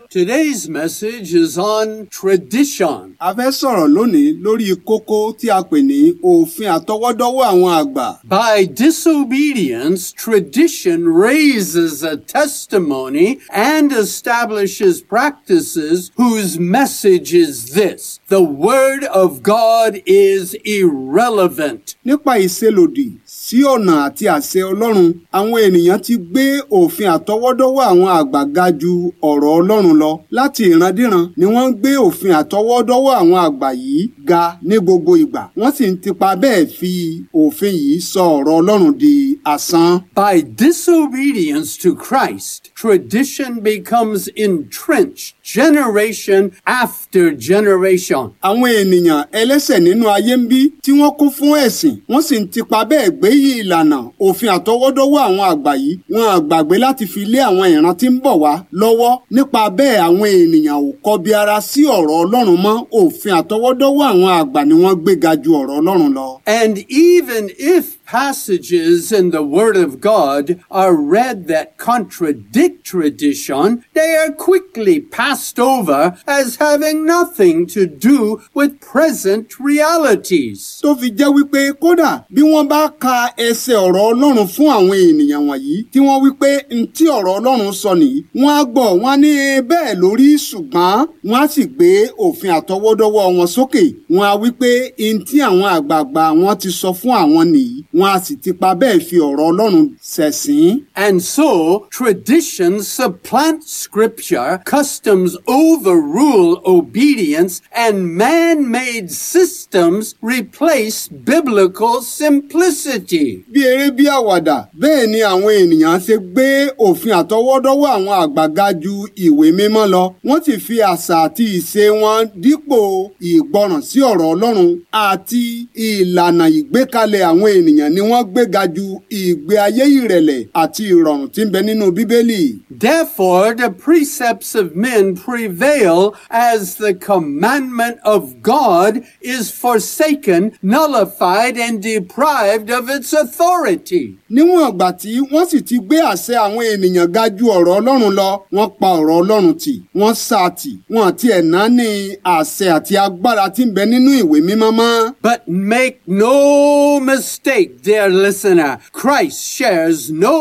Today's message is on tradition. A fẹ́ sọ̀rọ̀ lónìí lórí kókó tí a pè ní òfin àtọwọ́dọ́wọ́ àwọn àgbà. By disobedience, tradition raises a testimony and establishes practices whose message is this the Word of God is irrelevant. Nípa ìṣelòdì sí ọ̀nà àti àṣẹ Ọlọ́run, àwọn ènìyàn ti gbé òfin àtọwọ́dọ́wọ́ àwọn àgbà ga ju ọ̀rọ̀ Ọlọ́run lọ. Láti ìrandíran ni wọ́n ń gbé òfin àtọwọ́dọ́wọ́ àwọn àgbà yìí ga ní gbogbo ìgbà. Wọ́n sì ń tipa bẹ́ẹ̀ fi òfin yìí sọ ọ̀rọ̀ Ọlọ́run di asán. By disobedience to Christ, tradition becomes entrenched generation after generation. Àwọn ènìyàn ẹlẹ́sẹ̀ nínú ayé ń bí tí wọ́n kún fún ẹ̀sìn wọ́n sì ń tipa bẹ́ẹ̀ gbé yí ìlànà òfin àtọwọ́dọ́wọ́ àwọn àgbà yìí wọn à gbàgbé láti fi lé àwọn ìran tí ń bọ̀ wá lọ́wọ́ nípa bẹ́ẹ̀ àwọn ènìyàn ò kọbi ara sí ọ̀rọ̀ Ọlọ́run mọ́ òfin àtọwọ́dọ́wọ́ àwọn àgbà ni wọ́n gbé ga ju ọ̀rọ̀ Ọlọ́run lọ. And even if passages in the Word of God are read that contradict tradition, they are quickly passed over as having nothing to do with present realities. tó fi jẹ́ wípé kódà bí wọ́n bá ka ẹsẹ̀ ọ̀rọ̀ Ọlọ́run fún àwọn ènìyàn wọ̀nyí tí wọ́n wípé ntí ọ̀rọ̀ Ọlọ́run sọ nìyí wọ́n á gbọ́ wọ́n á ní bẹ́ẹ̀ lórí ṣùgbọ́n wọ́n á sì gbé òfin àtọwọ́dọ́wọ́ wọn sókè wọ́n á wípé ntí àwọn àgbààgbà wọn ti sọ fún àwọn nìyí wọ́n á sì ti pa bẹ́ẹ̀ fi ọ̀rọ̀ Ọlọ́run ṣẹ̀sín. And so, tradition supplants scripture, customs overrule obedience, and man-made systems replace biblical simplicity. bí eré bí àwàdà bẹ́ẹ̀ ni àwọn ènìyàn ṣe gbé òfin àtọwọ́dọ́wọ́ àwọn àgbà ga ju ìwé mímọ́ lọ wọ́n sì fi àṣà àti ìṣe wọn dípò ìgbọràn sí ọ̀rọ̀ Ọlọ́run àti ìlànà ìgbékalẹ̀ àwọn ènìyàn ni wọ́n gbé ga ju ìgbé ayé ìrẹ̀lẹ̀ àti ìrọ̀rùn tí ń bẹ nínú Bíbélì. Therefore, the precepts of men prevail as the commandment of God is forsaken, nullified, and deprived of its authority. níwọ̀n ìgbà tí wọ́n sì ti gbé àṣẹ àwọn ènìyàn ga ju ọ̀rọ̀ Ọlọ́run lọ wọ́n pa ọ̀rọ̀ Ọlọ́run tì wọ́n sá a tì wọ́n àti ẹ̀ náà ní àṣẹ àti agbára tí ń bẹ nínú ìwé mímọ́ mọ́. But make no mistake, dear listener, Christ shares no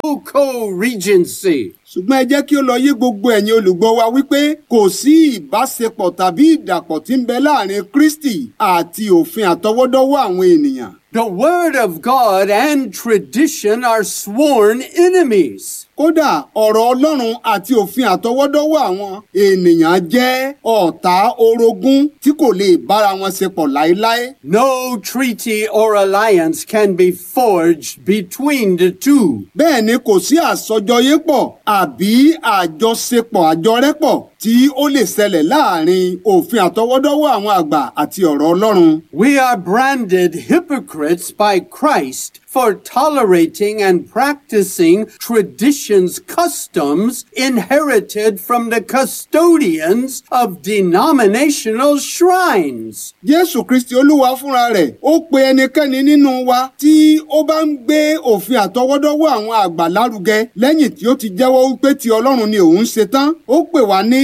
co-regency. ṣùgbọ́n ẹ jẹ́ kí ó lọ yé gbogbo ẹ̀yin olùgbọ́ wa wípé kò sí ìbáṣepọ̀ tàbí ìdàpọ̀ tí ń bẹ láàrin Kristi àti òfin àtọwọ́dọ́wọ́ àwọn ènìyàn. The Word of God and tradition are sworn enemies. kódà ọ̀rọ̀ Ọlọ́run àti òfin àtọwọ́dọ́wọ́ àwọn ènìyàn jẹ́ ọ̀tá orogún tí kò lè bára wọn ṣe pọ̀ láéláé. No treaty or alliance can be forged between the two. bẹ́ẹ̀ ni kò sí àsọjọyépọ̀ àbí àjọṣepọ̀ àjọrẹ́pọ̀ tí ó lè ṣẹlẹ̀ láàrin òfin àtọwọ́dọ́wọ́ àwọn àgbà àti ọ̀rọ̀ Ọlọ́run. We are branded hypocrites by Christ for tolerating and practicing traditions, customs inherited from the custodians of denominational shrines. Jésù Kristi Olúwa fúnra rẹ̀ ó pe ẹnikẹ́ni nínú wa tí ó bá ń gbé òfin àtọwọ́dọ́wọ́ àwọn àgbà lárugẹ lẹ́yìn tí ó ti jẹ́wọ́ wípé ti Ọlọ́run ni òun ṣe tán ó pè wá ní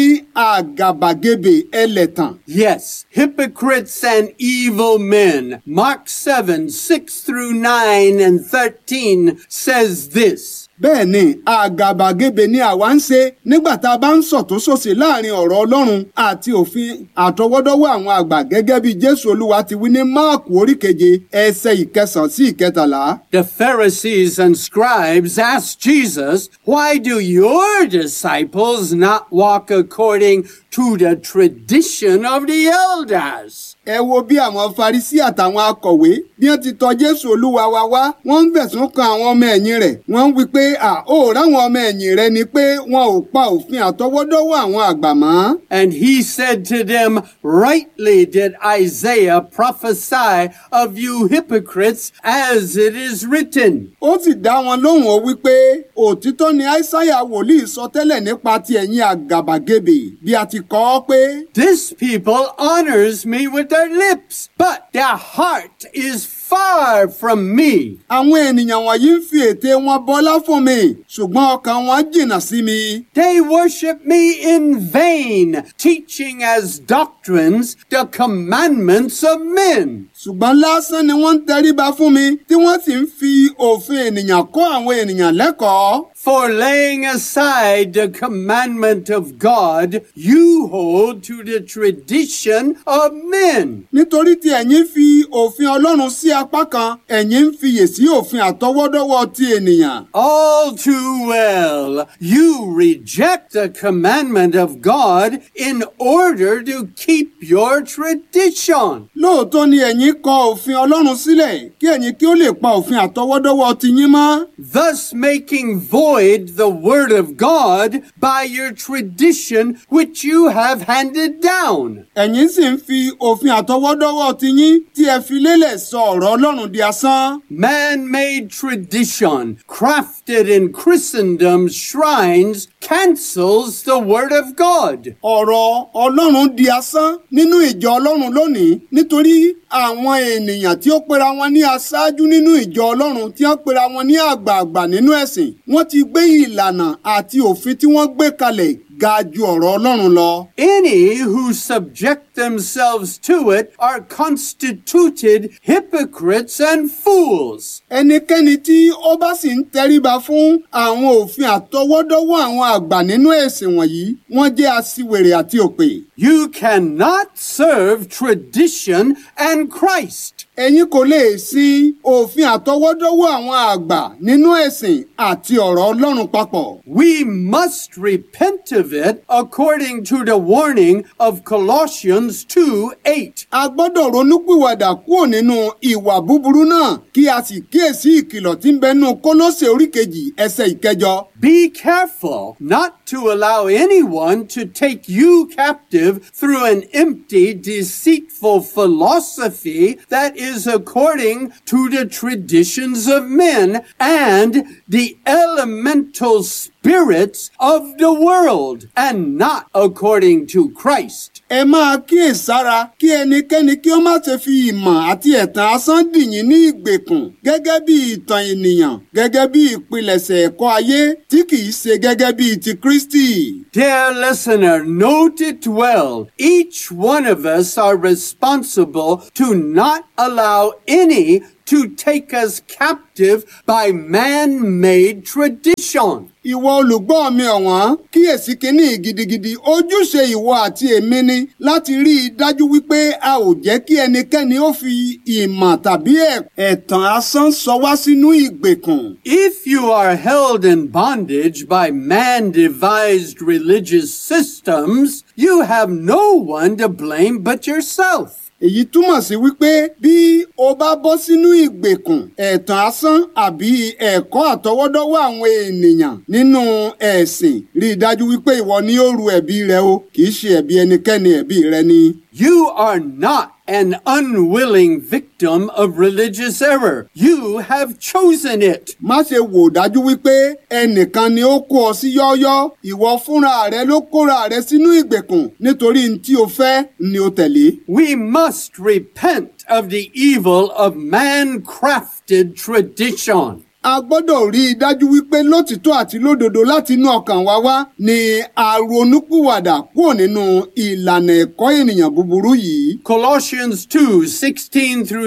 àgàbàgebè ẹlẹ́tàn. Yes, hypocrites and evil men. Mark 7, 6 through 9 and 13 says this. bẹ́ẹ̀ ni àgàbàgebè ni àwa ń ṣe nígbà tá a bá ń sọ̀túnṣòsì láàrin ọ̀rọ̀ Ọlọ́run àti òfin àtọwọ́dọ́wọ́ àwọn àgbà gẹ́gẹ́ bí Jésù Olúwa ti wí ní Máàkù oríkeje ẹsẹ̀ ìkẹsàn sí ìkẹtàlá. The Pharisees and scribes asked Jesus, Why do your disciples not walk according to the tradition of the elders? ẹ wo bí àwọn Farisí àtàwọn akọ̀wé bí wọ́n ti tọ̀ Jésù Olúwa wa wá wọ́n ń fẹ̀sùn kan àwọn ọmọ ẹ̀yìn rẹ̀ wọ́n ń wí pé à ó ráwọn ọmọ ẹ̀yìn rẹ̀ ni pé wọn ò pa òfin àtọwọ́dọ́wọ́ àwọn àgbà mọ́. And he said to them, Rightly did Isaiah prophesy of you hypocrites, as it is written. ó sì dá wọn lóhùn ó wípé òtítọ́ ni Aísáyà wòlíì sọ tẹ́lẹ̀ nípa ti ẹ̀yin àgàbàgebè bí a ti kọ ọ́ pé This people honors me with their lips, but their heart is far from me. àwọn ènìyàn wọ̀nyí ń fi ète wọn bọlá fún mi ṣùgbọ́n ọkàn wọn jìnnà sí mi. They worship me in vain, teaching as doctrines the commandments of men. ṣùgbọ́n lásán ni wọ́n ń tẹríba fún mi tí wọ́n sì ń fi òfin ènìyàn kọ́ àwọn ènìyàn lẹ́kọ̀ọ́. For laying aside the commandment of God, you hold to the tradition of men. nítorí tí ẹ̀yin fi òfin ọlọ́run sí apá kan ẹ̀yin ń fiyè sí òfin àtọwọ́dọ́wọ́ ti ènìyàn. All too well, you reject the commandment of God in order to keep your tradition. lóòótọ́ ni ẹ̀yin kọ òfin ọlọ́run sílẹ̀ kí ẹ̀yin kí ó lè pa òfin àtọwọ́dọ́wọ́ ti yín mọ́. thus making void the word of God by your tradition which you have handed down. ẹ̀yin sì ń fi òfin àtọwọ́dọ́wọ́ ti yín tí ẹ fi lélẹ̀ sọ ọ̀rọ̀ ọlọ́run di asán. Man-made tradition crafted in Christendom's shrines cancels the word of God. ọ̀rọ̀ ọlọ́run di asán nínú ìjọ ọlọ́run lónìí nítorí àwọn ènìyàn tí ó pera wọn ní aṣáájú nínú ìjọ ọlọ́run tí wọ́n pera wọn ní àgbààgbà nínú ẹ̀sìn wọ́n ti gbé ìlànà àti òfin tí wọ́n gbé kalẹ̀ ga ju ọ̀rọ̀ ọlọ́run lọ. Any who subject themselves to it are constituted hypocrites and fools. ẹnikẹ́ni tí ó bá sì ń tẹríba fún àwọn òfin àtọwọ́dọ́wọ́ àwọn àgbà nínú ẹ̀sìn wọ̀nyí wọ́n jẹ́ aṣiwèrè àti òpè. You cannot serve tradition and Christ. ẹ̀yin kò lè sin òfin àtọwọ́dọ́wọ́ àwọn àgbà nínú ẹ̀sìn àti ọ̀rọ̀ ọlọ́run papọ̀. We must repent of it according to the warning of Colossians 2 8. a gbọ́dọ̀ ronúpìwàdà kúrò nínú ìwà búburú náà kí a sì kíyèsí ìkìlọ̀ tí ń bẹnu kólósè oríkejì ẹsẹ̀ ìkẹjọ. Be careful not to allow anyone to take you captive through an empty, deceitful philosophy that is according to the traditions of men and the elemental spirits of the world, and not according to Christ. ẹ máa kíyèsára kí ẹnikẹ́ni kí ó má ṣe fi ìmọ̀ àti ẹ̀tàn asán dì yín ní ìgbèkùn gẹ́gẹ́ bí ìtàn ènìyàn gẹ́gẹ́ bí ìpilẹ̀ṣẹ̀ ẹ̀kọ́ ayé tí kìí ṣe gẹ́gẹ́ bí ti Kristi. Dear listener, note it well. Each one of us are responsible to not allow any to take us captive by man-made tradition. Ìwọ olùgbọ́ mi ọ̀wọ́n kíyèsí kínní gidigidi ojúṣe ìwọ àti èmi ni láti rí i dájú wípé a ò jẹ́ kí ẹnikẹ́ni ó fi ìmọ̀ tàbí ẹ̀- ẹ̀tàn asán sọ wá sínú ìgbèkùn. If you are held in bondage by man-devised religious systems, you have no one to blame but yourself. èyí túmọ̀ sí wípé bí o bá bọ́ sínú ìgbèkùn ẹ̀tàn asán àbí ẹ̀kọ́ àtọwọ́dọ́wọ́ àwọn ènìyàn nínú ẹ̀sìn rí i dájú wípé ìwọ ni ó ru ẹ̀bi rẹ o kì í ṣe ẹ̀bi ẹnikẹ́ni ẹ̀bi rẹ ni. You are not an unwilling victim of religious error. You have chosen it. má ṣe wò dájú wípé ẹnìkan ni ó kó ọ sí yọ́ọ́yọ́ ìwọ fúnra rẹ ló kóra rẹ sínú ìgbèkùn nítorí n tí o fẹ́ ni o tẹ̀lé. We must repent of the evil of man-crafted tradition. a gbọ́dọ̀ rí i dájú wípé lótìtọ́ àti lódodo láti inú ọkàn wa wá ni a ronúpìwàdà kúrò nínú ìlànà ẹ̀kọ́ ènìyàn búburú yìí. Colossians 2 16 through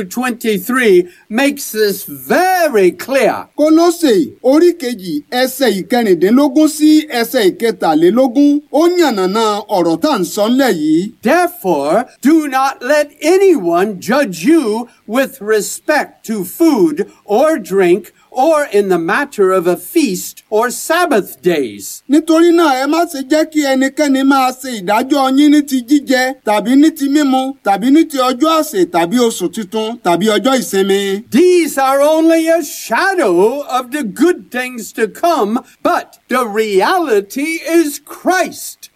23 makes this very clear. kólósè orí kejì ẹsẹ̀ ìkẹrìndínlógún sí ẹsẹ̀ ìkẹtàlélógún ó yànnàná ọ̀rọ̀ tá à ń sọ ńlẹ̀ yìí. Therefore, do not let anyone judge you with respect to food or drink or in the matter of a feast or Sabbath days. nítorí náà ẹ má ṣe jẹ́ kí ẹnikẹ́ni máa ṣe ìdájọ́ yín ní ti jíjẹ tàbí ní ti mímu tàbí ní ti ọjọ́ àsè tàbí oṣù tuntun tàbí ọjọ́ ìsinmi. These are only a shadow of the good things to come, but the reality is Christ.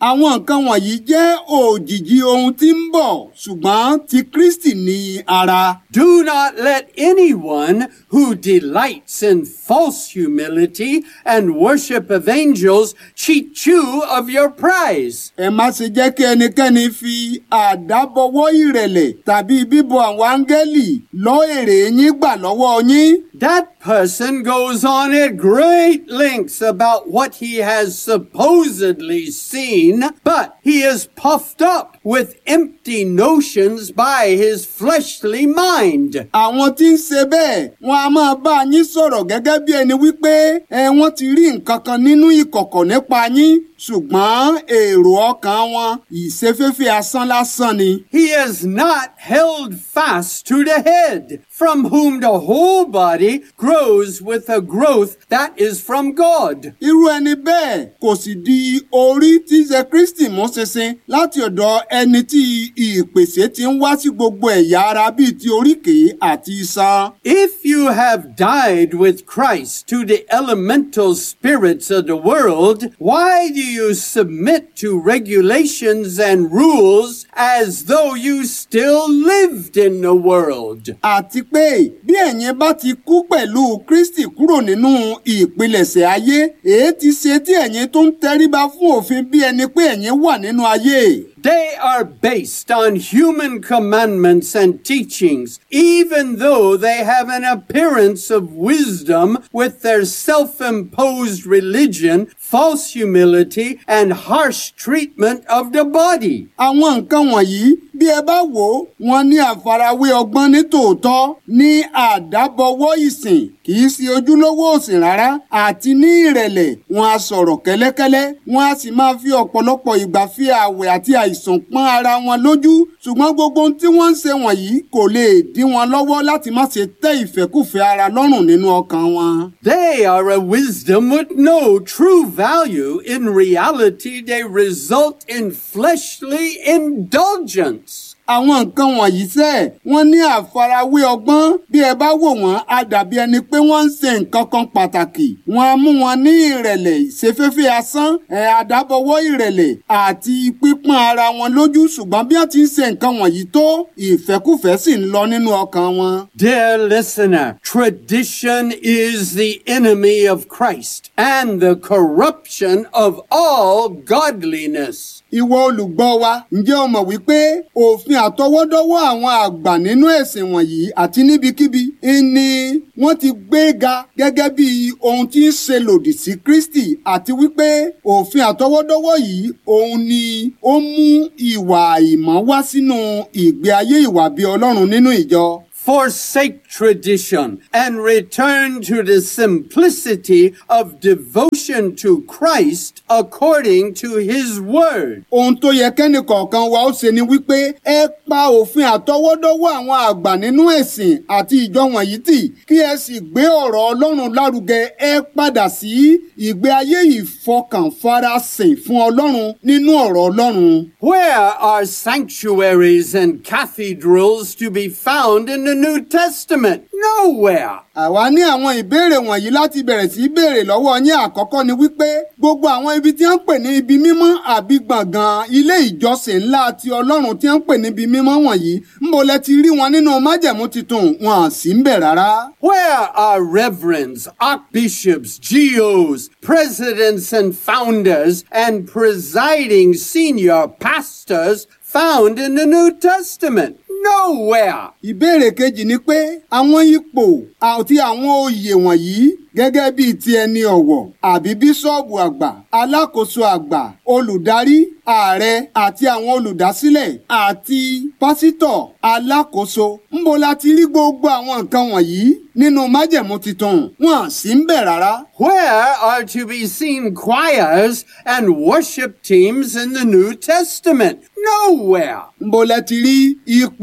àwọn nǹkan wọ̀nyí jẹ́ òjìji ohun tí ń bọ̀ ṣùgbọ́n ti Kristi ní ara. Do not let anyone who delights in false humility and worship of angels cheat you of your prize. ẹ má ṣe jẹ́ kí ẹnikẹ́ni fi àdábọwọ́ ìrẹ̀lẹ̀ tàbí bíbọ àwọn áńgẹ́lì lọ èrè yín gbà lọ́wọ́ yín. That person goes on at great lengths about what he has supposedly seen, but he is puffed up with empty notions by his fleshly mind. àwọn tí ń ṣe bẹ́ẹ̀ wọn a máa bá yín sọ̀rọ̀ gẹ́gẹ́ bí ẹni wípé ẹ wọ́n ti rí nǹkan kan nínú ìkọ̀kọ̀ nípa yín ṣùgbọ́n èrò ọkàn wọn ìṣeféfé asán lásán ni. He is not held fast to the head, from whom the whole body grows with a growth that is from God. irú ẹni bẹ́ẹ̀ kò sì di orí tí ṣe Kristi mú ṣinṣin láti ọ̀dọ̀ ẹni tí ìpèsè ti ń wá sí gbogbo ẹ̀yà ara bíi ti oríkèé àti iṣan. If you have died with Christ to the elemental spirits of the world, why do you submit to regulations and rules as though you still lived in the world? àti pé bí ẹ̀yin bá ti kú pẹ̀lú Kristi kúrò nínú ìpilẹ̀ṣẹ̀ ayé èé ti ṣe tí ẹ̀yin tó ń tẹríba fún òfin bí ẹni pé ẹ̀yin wà nínú ayé. They are based on human commandments and teachings, even though they have an appearance of wisdom with their self-imposed religion, false humility, and harsh treatment of the body. àwọn nǹkan wọ̀nyí bí ẹ bá wò ó wọn ní àfarawé ọgbọ́n ní tòótọ́ ní àdábọwọ́ ìsìn kì í ṣe ojúlówó òsìn rárá àti ní ìrẹ̀lẹ̀ wọn a sọ̀rọ̀ kẹ́lẹ́kẹ́lẹ́ wọn a sì máa fi ọ̀pọ̀lọpọ̀ ìgbà fi àwẹ̀ àti àìsàn pọ́n ara wọn lójú ṣùgbọ́n gbogbo ohun tí wọ́n ń ṣe wọ̀nyí kò lè dí wọn lọ́wọ́ láti má ṣe tẹ́ ìfẹ́kùfẹ́ ara lọ́rùn nínú ọkàn wọn. They are a wisdom with no true value. In reality, they result in fleshly indulgence. àwọn nǹkan wọ̀nyí sẹ́ wọ́n ní àfarawé ọgbọ́n bí ẹ bá wò wọ́n á dàbí ẹni pé wọ́n ń ṣe nǹkan kan pàtàkì wọ́n á mú wọn ní ìrẹ̀lẹ̀ ìṣeféfé asán ẹ̀ àdábọwọ́ ìrẹ̀lẹ̀ àti pípọ́n ara wọn lójú ṣùgbọ́n bí wọ́n ti ń ṣe nǹkan wọ̀nyí tó ìfẹ́kùfẹ́ sì ń lọ nínú ọkàn wọn. Dear listener, tradition is the enemy of Christ and the corruption of all godliness. ìwọ olùgbọ́ wa ǹjẹ́ o mọ̀ wípé òfin àtọwọ́dọ́wọ́ àwọn àgbà nínú ẹ̀sìn wọ̀nyí àti níbikíbi ni wọ́n ti gbé ga gẹ́gẹ́ bí ohun tí ń ṣe lòdì sí Kristi àti wípé òfin àtọwọ́dọ́wọ́ yìí òun ni ó mú ìwà àìmọ́ wá sínú ìgbé ayé ìwà bí Ọlọ́run nínú ìjọ. Forsake tradition and return to the simplicity of devotion to Christ according to his word. ohun tó yẹ kẹ́nìkọ̀ọ̀kan wa ó ṣe ni wípé ẹ pa òfin àtọwọ́dọ́wọ́ àwọn àgbà nínú ẹ̀sìn àti ìjọ wọ̀nyí tì kí ẹ sì gbé ọ̀rọ̀ Ọlọ́run lárugẹ ẹ padà sí ìgbé ayé ìfọkànfarasìn fún Ọlọ́run nínú ọ̀rọ̀ Ọlọ́run. Where are sanctuaries and cathedrals to be found in the New Testament? Nowhere. àwa ní àwọn ìbéèrè wọ̀nyí láti bẹ̀rẹ̀ sí í béèrè lọ́wọ́ yín àkọ́kọ́ ni wípé gbogbo àwọn ibi tí wọ́n ń pè ní ibi mímọ́ àbí gbọ̀ngàn ilé ìjọsìn ńlá ti Ọlọ́run tí wọ́n ń pè ní ibi mímọ́ wọ̀nyí ń bo lẹ ti rí wọn nínú májẹ̀mú titun wọn à sí ń bẹ̀ rárá. Where are reverends, archbishops, GOs, presidents and founders, and presiding senior pastors found in the New Testament? Nowhere. ìbéèrè kejì ni pé àwọn ipò àti àwọn oyè wọ̀nyí gẹ́gẹ́ bíi ti ẹni ọ̀wọ̀ àbí bíṣọ́ọ̀bù àgbà alákòóso àgbà olùdarí ààrẹ àti àwọn olùdásílẹ̀ àti pásítọ̀ alákòóso ńbo la ti rí gbogbo àwọn nǹkan wọ̀nyí nínú májẹ̀mú titun wọn à sí ń bẹ̀ rárá. Where are to be seen choirs and worship teams in the New Testament? Nowhere. ńbo lẹ ti rí ipò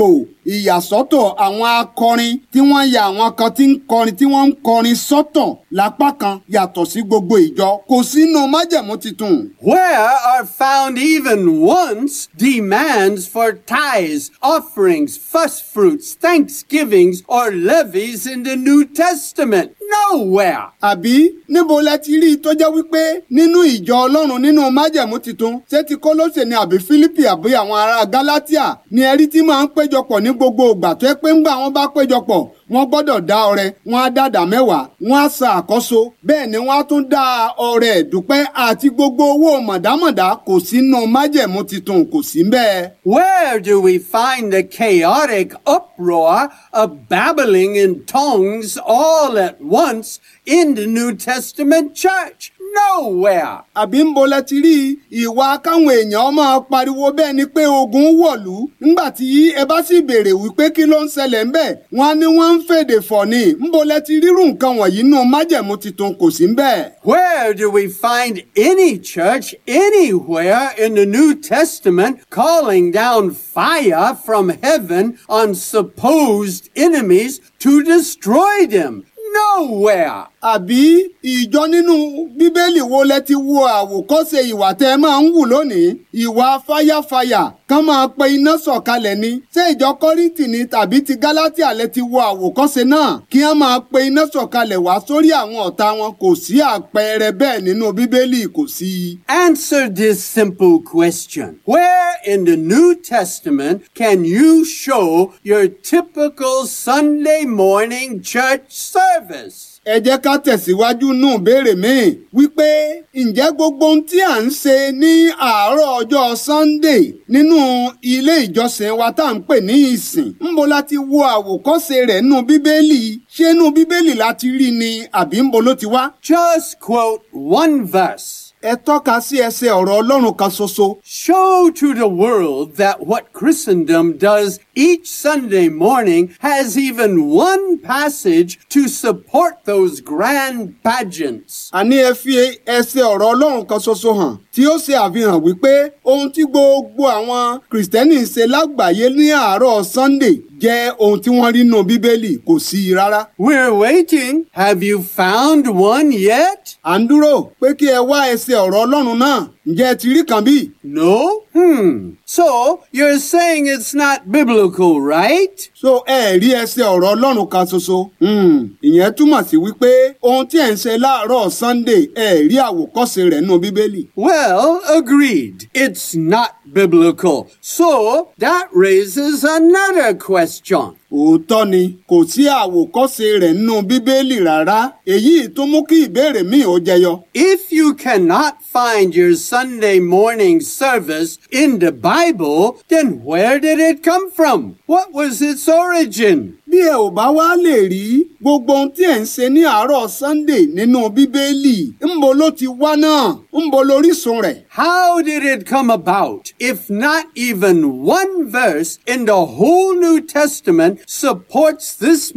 ìyàsọ́tọ̀ àwọn akọrin tí wọ́n ya àwọn kan tí ń kọrin tí wọ́n ń kọrin sọ́tọ̀ lápá kan yàtọ̀ sí gbogbo ìjọ kò sínú májẹ̀mú titun. where are found even once demands for tithes, offerings, first fruits, thanksgivings, or levies in the New Testament? Nowhere. àbí níbo lẹ ti rí i tó jẹ́ wípé nínú ìjọ ọlọ́run nínú májẹ̀mú titun ṣé ti kólóṣè ni àbí fílípì àbí àwọn ará gálátíà ni ẹ̀rí tí máa ń péjọpọ̀ ní gbogbo ìgbà tó yẹ pé ńgbà wọn bá péjọpọ̀ wọ́n gbọ́dọ̀ dá ọrẹ wọ́n á dàdà mẹ́wàá wọ́n á sa àkọ́so bẹ́ẹ̀ ni wọ́n á tún dá ọrẹ ẹ̀dúpẹ́ àti gbogbo owó mọ̀dámọ̀dá kò sínú májẹ̀mú titun kò sí bẹ́ẹ̀. Where do we find the chaotic uproar of babbling in tongues all at once in the New Testament church? Nowhere. àbí ń bolẹ̀ ti rí ìwà káwọn èèyàn máa pariwo bẹ́ẹ̀ ni pé ogun wọ̀lú ńgbà tí ẹ bá sì béèrè wípé kí ló ń ṣẹlẹ̀ ń bẹ̀ wọ́n á ní wọ́n ń fèdè fọ̀ ni ń bolẹ̀ ti rírù nǹkan wọ̀nyí nù májẹ̀mú titun kò sí ń bẹ̀. Where do we find any church anywhere in the New Testament calling down fire from heaven on supposed enemies to destroy them? Nowhere. àbí ìjọ nínú bíbélì wo lẹ ti wo àwòkọ́ṣe ìwà tẹ́ ẹ máa ń wù lónìí ìwà fáyàfáyà kán máa pe iná sọ̀kalẹ̀ ni ṣé ìjọ kọ́rìntì ni tàbí ti gálátíà lẹ ti wo àwòkọ́ṣe náà kí wọ́n máa pe iná sọ̀kalẹ̀ wá sórí àwọn ọ̀tá wọn kò sí àpẹẹrẹ bẹ́ẹ̀ nínú bíbélì kò sí. Answer this simple question. Where in the New Testament can you show your typical Sunday morning church service? ẹ jẹ́ ká tẹ̀síwájú nù béèrè míì wípé ǹjẹ́ gbogbo ohun tí à ń ṣe ní àárọ̀ ọjọ́ Sunday nínú ilé ìjọsìn wa tá à ń pè ní ìsìn ńbo la ti wo àwòkọ́ṣe rẹ̀ nù bíbélì ṣé nù bíbélì la ti rí ni àbí ńbo ló ti wá. Just quote one verse. ẹ tọ́ka sí ẹsẹ̀ ọ̀rọ̀ Ọlọ́run kan ṣoṣo. Show to the world that what Christendom does each Sunday morning has even one passage to support those grand pageants. àní ẹ fi ẹsẹ̀ ọ̀rọ̀ Ọlọ́run kan ṣoṣo hàn tí ó ṣe àfihàn wípé ohun tí gbogbo àwọn kìrìsìtẹ́nì ń ṣe lágbàáyé ní àárọ̀ Sunday jẹ́ ohun tí wọ́n rí nù Bíbélì kò sí i rárá. We're waiting. Have you found one yet? à ń dúró pé kí ẹ wá ẹsẹ̀ ọ̀rọ̀ Ọlọ́run náà ǹjẹ́ ẹ ti rí kan bí? No? Hmm. So you're saying it's not biblical, right? so ẹ rí ẹsẹ̀ ọ̀rọ̀ Ọlọ́run kan ṣoṣo. Hmm, ìyẹn túmọ̀ sí wípé ohun tí ẹ̀ ń ṣe láàárọ̀ Sunday ẹ rí àwòkọ́ṣe rẹ̀ nù Bíbélì. Well, agreed. It's not biblical. So that raises another question. òótọ́ ni kò sí àwòkọ́ṣe rẹ̀ nínú bíbélì rárá èyí tó mú kí ìbéèrè míì ó jẹyọ. If you cannot find your Sunday morning service in the Bible, then where did it come from? What was its origin? bí ẹ ò bá wá lè rí gbogbo ohun tí ẹ̀ ń ṣe ní àárọ̀ Sunday nínú bíbélì ńbo ló ti wá náà ńbo lórísun rẹ̀. How did it come about if not even one verse in the whole New Testament supports this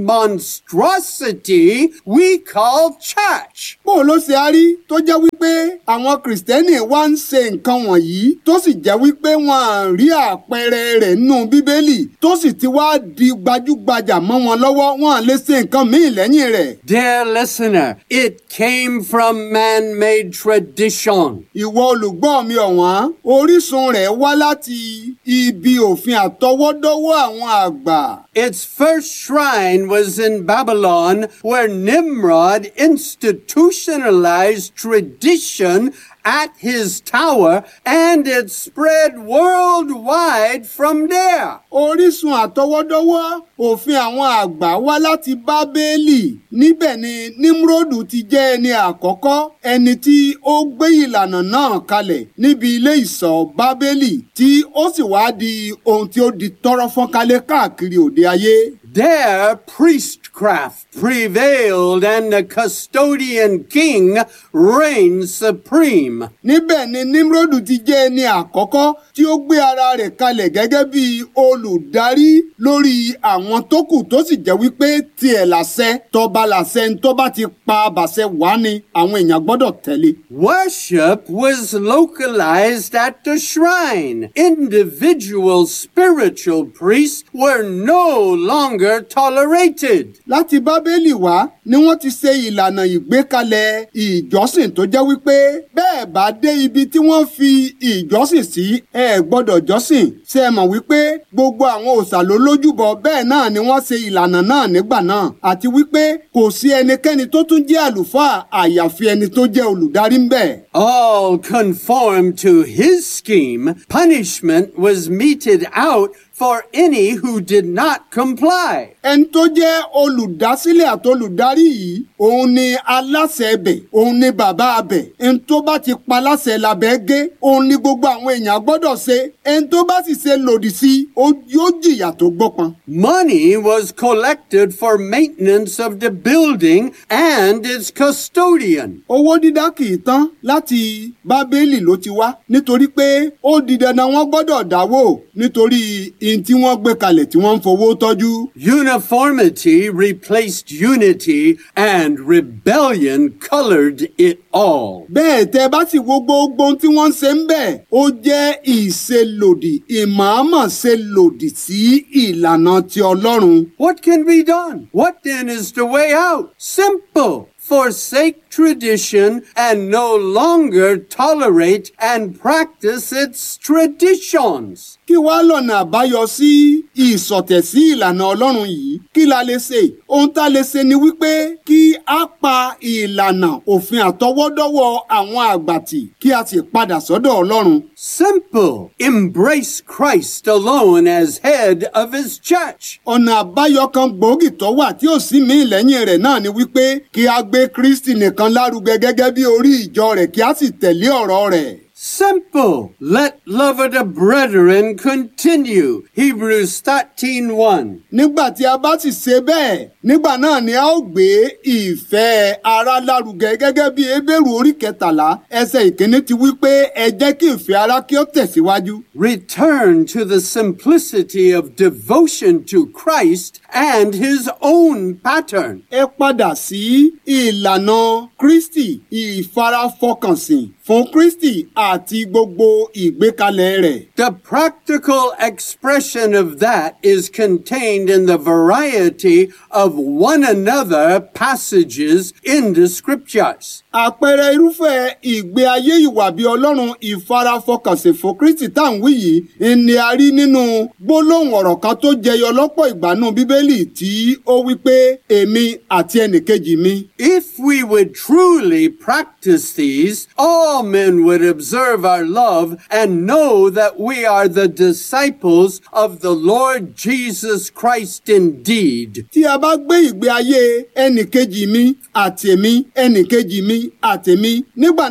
monstrosity we call church? bó ló ṣe á rí tó jẹ́ wípé àwọn kìrìsìtẹ́nì wá ń ṣe nǹkan wọ̀nyí tó sì jẹ́ wípé wọn à rí àpẹẹrẹ rẹ̀ nínú bíbélì tó sì ti wá di gbajúgbajà mọ́ wọn lọ́wọ́ wọn à lè ṣe nǹkan míì lẹ́yìn rẹ̀. Dear listener, it came from man-made tradition. ìwọ olùgbọ́ mi ọ̀wọ́n orísun rẹ̀ wá láti ibi òfin àtọwọ́dọ́wọ́ àwọn àgbà. Its first shrine was in Babylon, where Nimrod institutionalized tradition at his tower, and it spread worldwide from there. orísun àtọwọ́dọ́wọ́ òfin àwọn àgbà wá láti bábélì níbẹ̀ ni nimrodu ti jẹ́ ẹni àkọ́kọ́ ẹni tí ó gbé ìlànà náà kalẹ̀ níbi ilé ìṣọ́ bábélì tí ó sì wá di ohun tí ó di tọ́rọ́ fọ́nkálẹ̀ káàkiri òde ayé. There, priests witchcraft prevailed and the custodian king reigned supreme. níbẹ̀ ni nimrodu ti jẹ́ ẹni àkọ́kọ́ tí ó gbé ara rẹ̀ kalẹ̀ gẹ́gẹ́ bí olùdarí lórí àwọn tó kù tó sì jẹ́ wípé tiẹ̀ làṣẹ tọba làṣẹ ń tọ́ba ti pa àbàṣẹ wá ni àwọn èèyàn gbọ́dọ̀ tẹ̀lé. Worship was localized at the shrine. Individual spiritual priests were no longer tolerated. láti bábélì wá ni wọ́n ti ṣe ìlànà ìgbékalẹ̀ ìjọsìn tó jẹ́ wípé bẹ́ẹ̀ bá dé ibi tí wọ́n fi ìjọsìn sí ẹ gbọ́dọ̀ jọ́sìn ṣe é mọ̀ wípé gbogbo àwọn òòṣà ló lójúbọ bẹ́ẹ̀ náà ni wọ́n ṣe ìlànà náà nígbà náà àti wípé kò sí ẹnikẹ́ni tó tún jẹ́ àlùfáà àyàfi ẹni tó jẹ́ olùdarí ń bẹ̀. All conformed to his scheme. Punishment was meted out for any who did not comply. ẹni tó jẹ́ olùdásílẹ̀ àti olùdarí yìí òun ni aláṣẹ ẹbẹ̀ òun ni bàbá abẹ̀ ẹni tó bá ti pa aláṣẹ labẹ́ gé òun ni gbogbo àwọn èèyàn gbọ́dọ̀ ṣe ẹni tó bá sì ṣe lòdì sí ó yóò jìyà tó gbọ́pọn. Money was collected for maintenance of the building and its custodian. owó dídá kì í tán láti bábélì ló ti wá nítorí pé ó di dandan wọ́n gbọ́dọ̀ dáwó nítorí ihun tí wọ́n gbé kalẹ̀ tí wọ́n ń fowó tọ́jú. Uniformity replaced unity and rebellion colored it all. bẹ́ẹ̀ tẹ́ bá sì wo gbogbo ohun tí wọ́n ń ṣe ń bẹ̀ ó jẹ́ ìṣelòdì ìmọ̀ọ́mọ̀ ṣe lòdì sí ìlànà ti ọlọ́run. What can be done? What then is the way out? Simple. Forsake tradition and no longer tolerate and practice its traditions. kí wá lọ́nà àbáyọ sí ìsọ̀tẹ̀ sí ìlànà ọlọ́run yìí kí la lè ṣe ohun tá a lè ṣe ni wípé kí a pa ìlànà òfin àtọwọ́dọ́wọ́ àwọn àgbàtì kí a sì padà sọ́dọ̀ ọlọ́run. Simple. Embrace Christ alone as head of his church. ọ̀nà àbáyọ kan gbòógì tó wà tí ò sí mí lẹ́yìn rẹ̀ náà ni wípé kí a gbé kristi nìkan lárugẹ gẹ́gẹ́ bí orí ìjọ rẹ̀ kí a sì tẹ̀lé ọ̀rọ̀ rẹ̀. Simple. Let love of the brethren continue. Hebrews 13:1. nígbà tí a bá sì ṣe bẹ́ẹ̀ nígbà náà ni a ó gbé ìfẹ́ ara lárugẹ gẹ́gẹ́ bí ebéèrú orí kẹtàlá ẹsẹ̀ ìkíní ti wí pé ẹ jẹ́ kí ìfẹ́ ara kí ó tẹ̀síwájú. Return to the simplicity of devotion to Christ and his own pattern. ẹ padà sí ìlànà kristi ìfarafọkànsìn fún kristi àti gbogbo ìgbékalẹ̀ rẹ̀. The practical expression of that is contained in the variety of one another passages in the scriptures. àpẹẹrẹ irúfẹ́ ìgbé ayé ìwà bí ọlọ́run ìfarafọkànsìn fún kristi tá à ń wí yìí ni a rí nínú gbólóhùn ọ̀rọ̀ kan tó jẹyọ lọ́pọ̀ ìgbàanú bíbélì tí ó wí pé èmi àti ẹnìkejì mi. If we would truly practice these, all men would observe our love and know that we are the disciples of the Lord Jesus Christ indeed. tí a bá gbé ìgbé ayé ẹnìkejì mi àtèmi ẹnìkejì mi àtèmi nígbà